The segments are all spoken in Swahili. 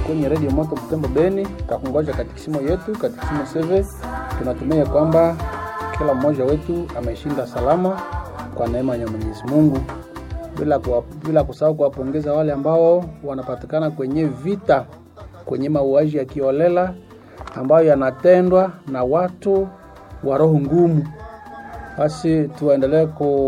kwenye redio moto Butembo Beni, takungoja katikisimo yetu katikisimo seve. Tunatumia kwamba kila mmoja wetu ameshinda salama kwa neema ya Mwenyezi Mungu, bila kuwa, bila kusahau kuwapongeza wale ambao wanapatikana kwenye vita, kwenye mauaji ya kiolela ambayo yanatendwa na watu wa roho ngumu. Basi tuendelee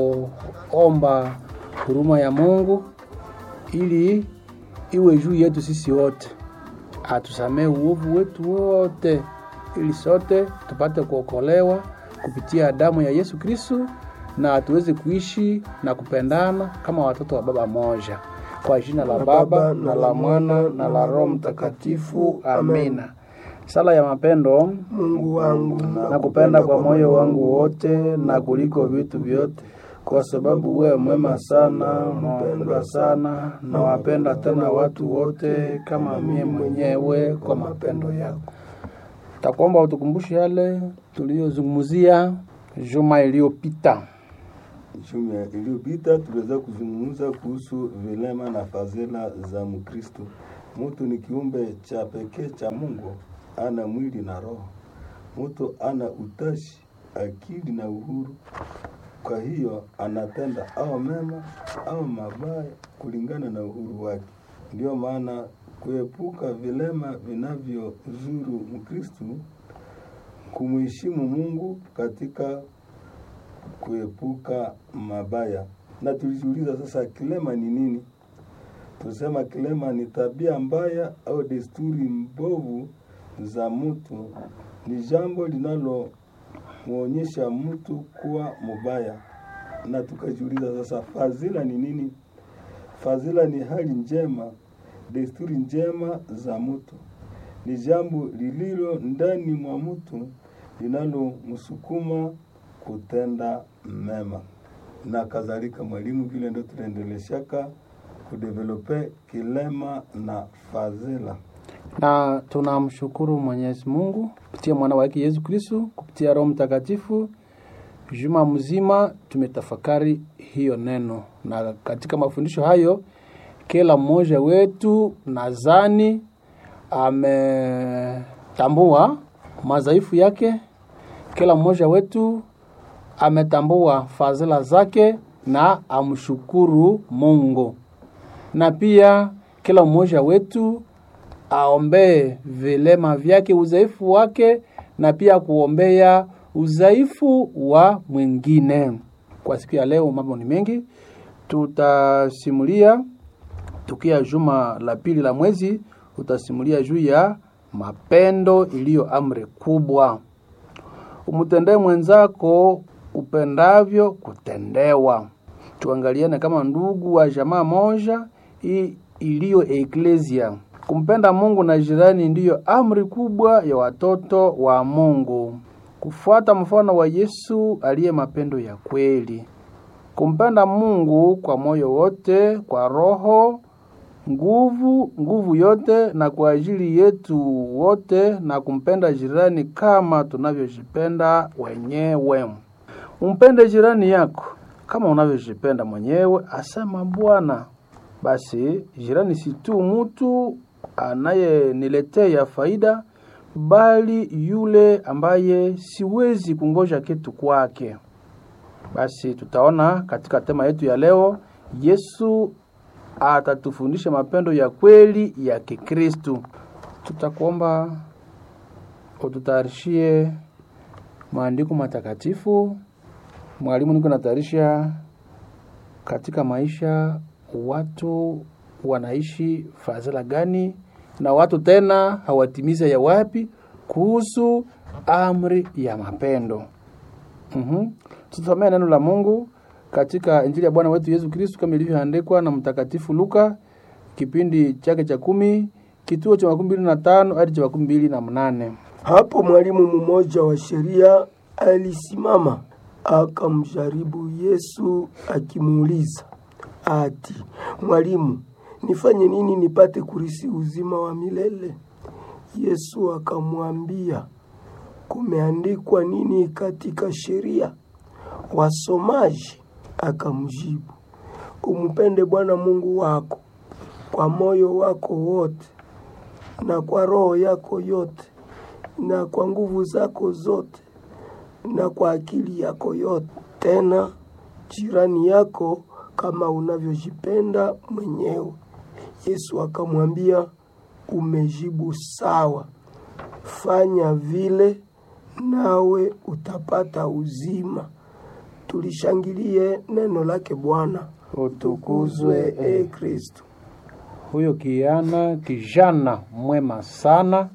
kuomba huruma ya Mungu ili iwe juu yetu sisi wote, atusamehe uovu wetu wote, ili sote tupate kuokolewa kupitia damu ya Yesu Kristo na tuweze kuishi na kupendana kama watoto wa baba moja, kwa jina la Baba na la Mwana na la Roho Mtakatifu, amina. Sala ya mapendo. Mungu wangu, Nakupenda kwa moyo wangu wote na kuliko vitu vyote, kwa sababu wewe mwema sana, mpendwa sana, na wapenda tena watu wote kama mie mwenyewe kwa mapendo yako. Takuomba utukumbushe yale tuliyozungumzia juma iliyopita. Juma iliyopita tuliweza kuzungumza kuhusu vilema na fadhila za Mkristo. Mtu ni kiumbe cha pekee cha Mungu, ana mwili na roho. Mtu ana utashi, akili na uhuru. Kwa hiyo anatenda au mema au mabaya kulingana na uhuru wake. Ndiyo maana kuepuka vilema vinavyozuru Mkristo, kumheshimu Mungu katika kuepuka mabaya. Na tulijiuliza sasa, kilema ni nini? Tusema kilema ni tabia mbaya au desturi mbovu za mtu, ni jambo linalomwonyesha mtu kuwa mubaya. Na tukajiuliza sasa, fadhila ni nini? Fadhila ni hali njema, desturi njema za mtu, ni jambo lililo ndani mwa mtu linalomsukuma kutenda mema na kadhalika. Mwalimu, vile ndo tunaendeleshaka kudevelope kilema na fadhila. na tunamshukuru Mwenyezi Mungu kupitia mwana wake Yesu Kristo, kupitia Roho Mtakatifu. Juma mzima tumetafakari hiyo neno, na katika mafundisho hayo kila mmoja wetu nadhani ametambua madhaifu yake. Kila mmoja wetu ametambua fadhila zake na amshukuru Mungu, na pia kila mmoja wetu aombee vilema vyake, udhaifu wake, na pia kuombea udhaifu wa mwingine. Kwa siku ya leo mambo ni mengi, tutasimulia tukia juma la pili la mwezi, utasimulia juu ya mapendo iliyo amri kubwa. Umtendee mwenzako upendavyo kutendewa. Tuangaliane kama ndugu wa jamaa moja i- iliyo eklesia. Kumpenda Mungu na jirani ndiyo amri kubwa ya watoto wa Mungu. Kufuata mfano wa Yesu aliye mapendo ya kweli. Kumpenda Mungu kwa moyo wote, kwa roho, nguvu, nguvu yote na kwa ajili yetu wote na kumpenda jirani kama tunavyojipenda wenyewe. Umpende jirani yako kama unavyojipenda mwenyewe, asema Bwana. Basi jirani si tu mtu anayeniletea faida, bali yule ambaye siwezi kungoja kitu kwake. Basi tutaona katika tema yetu ya leo, Yesu atatufundisha mapendo ya kweli ya Kikristu. Tutakuomba ututayarishie maandiko matakatifu. Mwalimu, niko natayarisha katika maisha watu wanaishi fadhila gani na watu tena hawatimiza ya wapi kuhusu amri ya mapendo. Mhm. Tutasomea neno la Mungu katika Injili ya Bwana wetu Yesu Kristo kama ilivyoandikwa na Mtakatifu Luka kipindi chake cha kumi kituo cha makumi mbili na tano hadi cha makumi mbili na mnane. Hapo mwalimu mmoja wa sheria alisimama akamjaribu Yesu akimuuliza ati, Mwalimu, nifanye nini nipate kurisi uzima wa milele? Yesu akamwambia, kumeandikwa nini katika sheria? Wasomaji? Akamjibu, umpende Bwana Mungu wako kwa moyo wako wote na kwa roho yako yote na kwa nguvu zako zote na kwa akili yako yote, tena jirani yako kama unavyojipenda mwenyewe. Yesu akamwambia, umejibu sawa, fanya vile nawe utapata uzima. Tulishangilie neno lake Bwana. Tukuzwe e Kristo. Huyo kijana kijana mwema sana,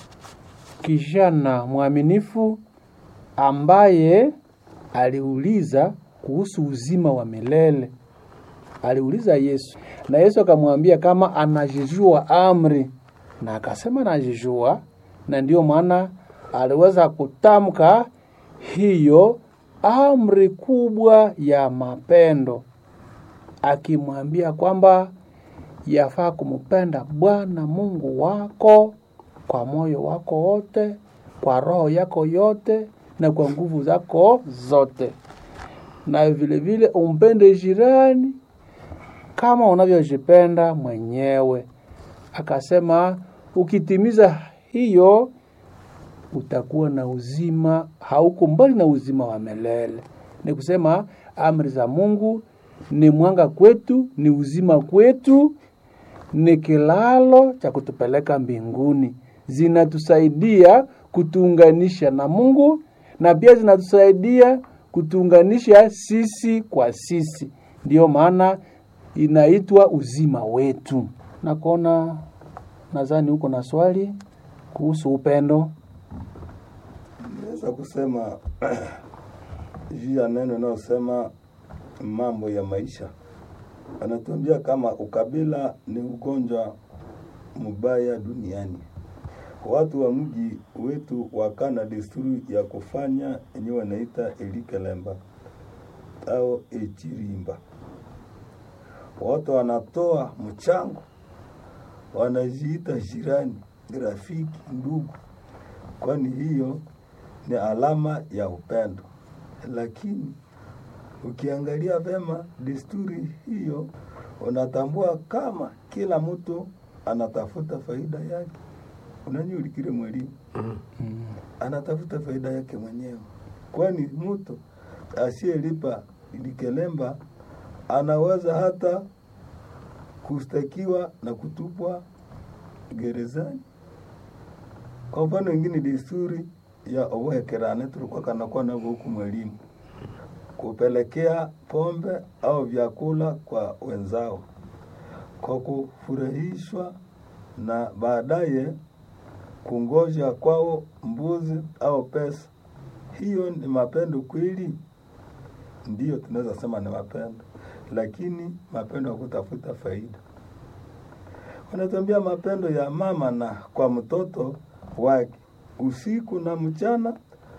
kijana mwaminifu ambaye aliuliza kuhusu uzima wa milele. Aliuliza Yesu na Yesu akamwambia kama anajijua amri, na akasema anajijua, na ndiyo maana aliweza kutamka hiyo amri kubwa ya mapendo, akimwambia kwamba yafaa kumpenda Bwana Mungu wako kwa moyo wako wote, kwa roho yako yote, na kwa nguvu zako zote, na vile vile umpende jirani kama unavyojipenda mwenyewe. Akasema ukitimiza hiyo utakuwa na uzima, hauko mbali na uzima wa milele. Ni kusema amri za Mungu ni mwanga kwetu, ni uzima kwetu, ni kilalo cha kutupeleka mbinguni. Zinatusaidia kutuunganisha na Mungu na pia zinatusaidia kutuunganisha sisi kwa sisi. Ndiyo maana inaitwa uzima wetu. Na kuona nadhani huko na swali kuhusu upendo. Naweza kusema juu ya neno inayosema mambo ya maisha, anatuambia kama ukabila ni ugonjwa mbaya duniani. Watu wa mji wetu wakana desturi ya kufanya yenyewe wanaita elikelemba au echirimba. Watu wanatoa mchango, wanajiita jirani, rafiki, ndugu, kwani hiyo ni alama ya upendo. Lakini ukiangalia vema desturi hiyo, unatambua kama kila mtu anatafuta faida yake. Unanyulikile mwalimu anatafuta faida yake mwenyewe, kwani mtu asiyelipa likelemba anaweza hata kustakiwa na kutupwa gerezani. Kwa mfano wengine, desturi ya obohekerane tulikuwa kanakuwa navyo huku mwalimu, kupelekea pombe au vyakula kwa wenzao kwa kufurahishwa na baadaye kungoja kwao mbuzi au pesa. Hiyo ni mapendo kweli? Ndiyo, tunaweza sema ni mapendo, lakini mapendo ya kutafuta faida. Wanatuambia mapendo ya mama na kwa mtoto wake usiku na mchana,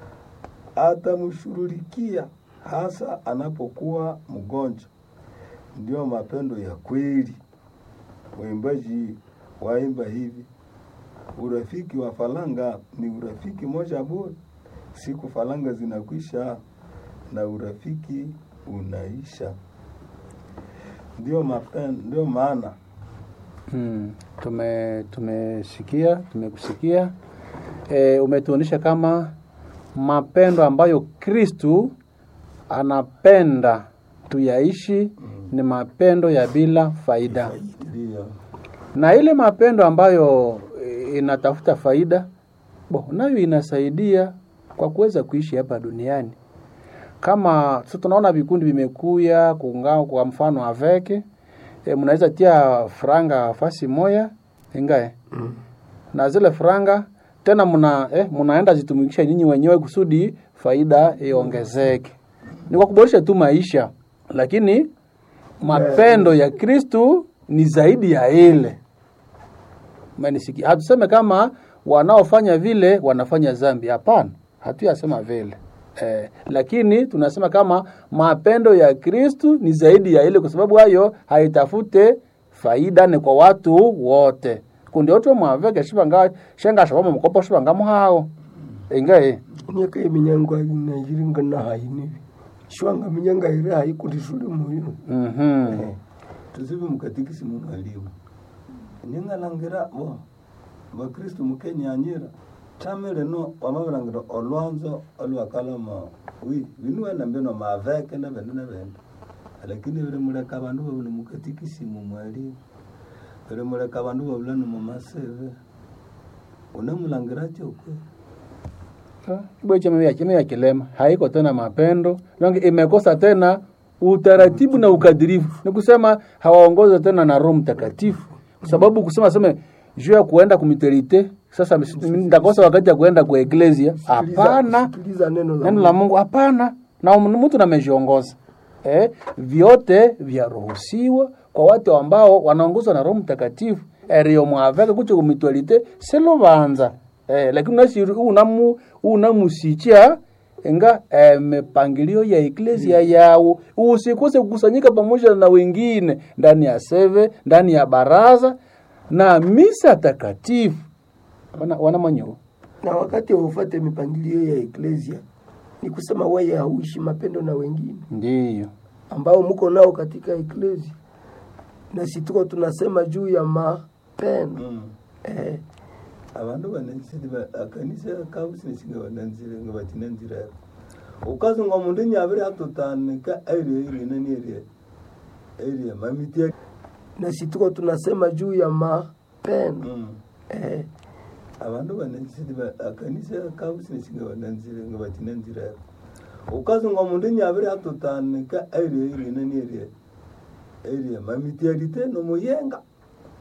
atamshughulikia hasa anapokuwa mgonjwa. Ndiyo mapendo ya kweli. Waimbaji waimba hivi, urafiki wa falanga ni urafiki moja bure, siku falanga zinakwisha na urafiki unaisha. Ndio mapendo, ndio maana Hmm, tume tumesikia tumekusikia. E, umetuonyesha kama mapendo ambayo Kristu anapenda tuyaishi ni mapendo ya bila faida, ndio na ile mapendo ambayo e, inatafuta faida bo, nayo inasaidia kwa kuweza kuishi hapa duniani. Kama sasa tunaona vikundi vimekuya kungao, kwa mfano aveke e, mnaweza tia franga fasi moya ingae Mm. na zile franga tena mna eh, mnaenda zitumikisha nyinyi wenyewe kusudi faida iongezeke. Ni kwa kuboresha tu maisha, lakini mapendo ya Kristu ni zaidi ya ile. Umenisikia? Hatuseme kama wanaofanya vile wanafanya dhambi, hapana, hatuyasema vile eh, lakini tunasema kama mapendo ya Kristu ni zaidi ya ile, kwa sababu hayo haitafute faida, ni kwa watu wote kundi otwe mwaveke shivanga shenga shavamo mukopo shivanga muhao ingae myaka yeminyango nayiringa nahayi shwanga minyanga iri hayi kuti shuli muyo mhm tuzive mukatikisi mu mwalimu ningalangira bo bakristu mukenyanyira thamile no wamavilangira olwanzo olwakalama wi vinuwena mbino maveke na vindu na vindu lakini vilimuleka vandu vavula mukatikisimu mwalimu vilimuleka vandu vavula ni mumaseve unamulangira chokwe Kibwe chama ya chama ya kilema haiko tena mapendo, donc imekosa tena utaratibu na ukadirifu. Ni kusema hawaongoze tena na Roho Mtakatifu, kwa sababu kusema sema juu ya kuenda kumiterite sasa ndakosa wakati ya kuenda kwa eklesia. Hapana, sikiliza neno la neno la Mungu hapana, na mtu namejiongoza eh, vyote vyaruhusiwa kwa watu ambao wanaongozwa na Roho Mtakatifu erio mwaveka kucho kumitualite selo banza eh, lakini unasiri unamu unamusicha enga eh, mipangilio ya eklesia yao usikose kukusanyika pamoja na wengine ndani ya seve ndani ya baraza na misa takatifu wana, wana manyo na wakati ufate mipangilio ya eklesia ni kusema wewe hauishi mapendo na wengine ndiyo ambao mko nao katika eklesia na si tuko tunasema juu ya mapendo mm. eh, avandu vanensiri akanisa kavusinesinga vananzire nga vachinanzira ukazonga mundu nyaviri atutanika airie irie nani irie irie mamitia na si tuko tunasema juu ya mapendo mm. eh, avandu vanensiri akanisa kavusinesinga vananzire nga vachinanzira ukazonga mundu nyaviri atutanika airie irie nani irie irie mamitialite nomuyenga